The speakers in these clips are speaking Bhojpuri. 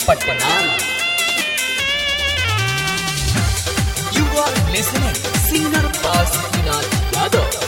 Patna You are listening singer Pasinath Yadav.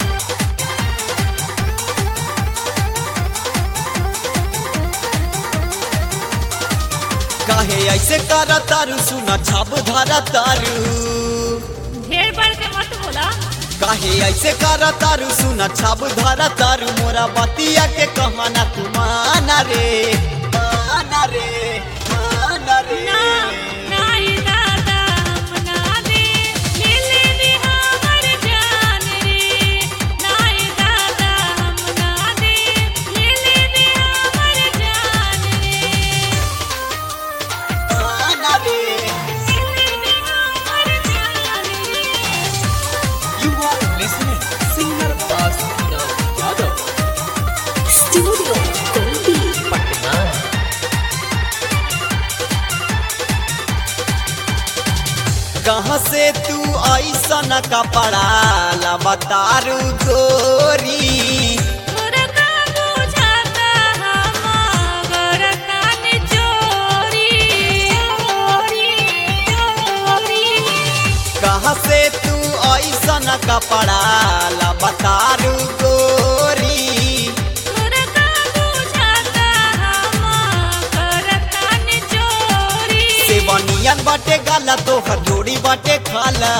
काहे ऐसे कर तारू सुना छाप धारा तारू ढेर बढ़ के मत बोला काहे ऐसे कर तारू सुना छाप धारा तारू मोरा बतिया के कहना तू माना रे माना रे माना रे ना नाही दादा हम ना दे मिले भी हमर जान रे नाही दादा हम ना दे मिले भी हमर जान रे माना रे मिले भी हमर जान रे You are listening singer Pasinath Yadav. Studio Goldie. Patna कहाँ से तू ऐसन कपड़ा लबतारू गोरी तोरा का बुझाता हमार कान चोरी चोरी चोरी कहाँ से तू ऐसन कपड़ा लबतारू गोरी तोरा का बुझाता हमार कान चोरी सेवनियन बाटे गाला तोहर जोड़ी बाटे खाला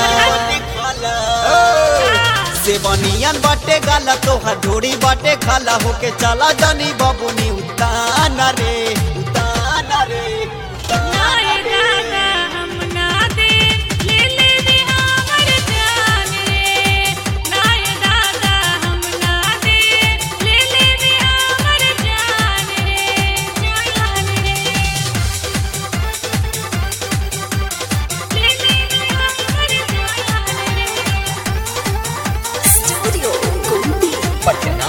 सेवनियन बाटे गाला तोहर जोड़ी बाटे खाला होके चला जानी बाबूनी उताना रे उताना रे नाय दादा हम ना दे ले ले भी हमर जान रे नाय दादा हम ना दे ले ले भी हमर जान रे जान रे ले ले भी हमर जान रे Studio Goldie. पटना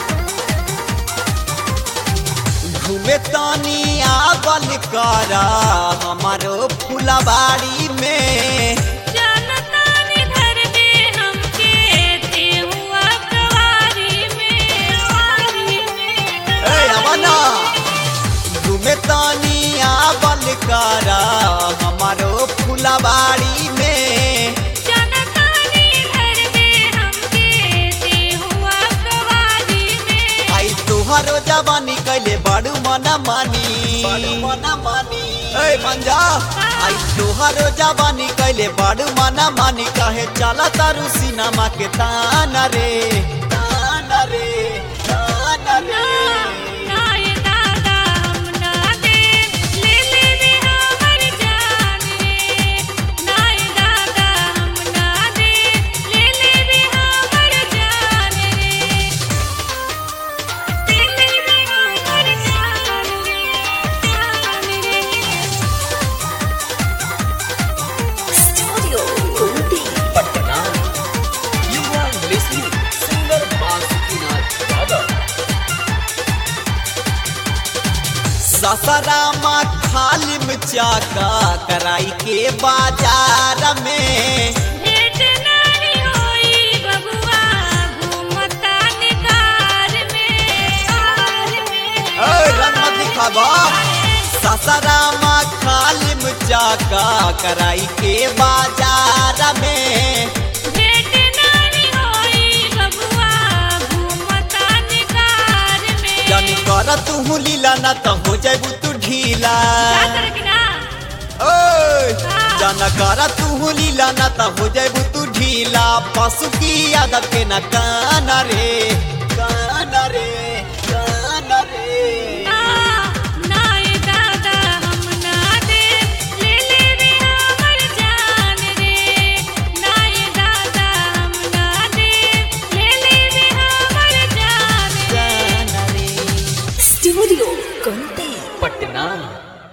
घूमे तानी आवल करा हमारो फुलबाड़ी में जानता ने घर में हमके थे हुआ कवारी में कवारी में ए अवना घूमे तानी आवल करा हमारो फुलबाड़ी में जनता ने घर में हमके थे हुआ कवारी में आई तुहारो जवानी कैले बड़ू मना मानी मना मानी ए मंजा आई तुहारो जवानी कैले बड़ू मना मानी कहे चला तारू सिनेमा के ताना रे ताना रे ताना ना रे ना ये दादा हम ना दे ले ले भी हमर जान रे ना ये दादा हम ना दे ले ले भी हमर जान रे ले ले भी हमर जान रे जान रे Studio Goldie. Patna You are listening singer Pasinath Yadav. ससरामा खालिम चाका कराई के बाजार में भेंट नहीं होई बबुआ घूमता निकार में कार में ए रंग मत दिखावा ससरामा खालिम चाका कराई के बाजार में भेंट नहीं होई बबुआ घूमता निकार में जानी कर तू लीला ना तो हो जाबू तू ढीला क्या कर कि ना ओए हाँ। जाना कर तू लीला ना तो हो जाबू तू ढीला पशु की आदत के ना काना रे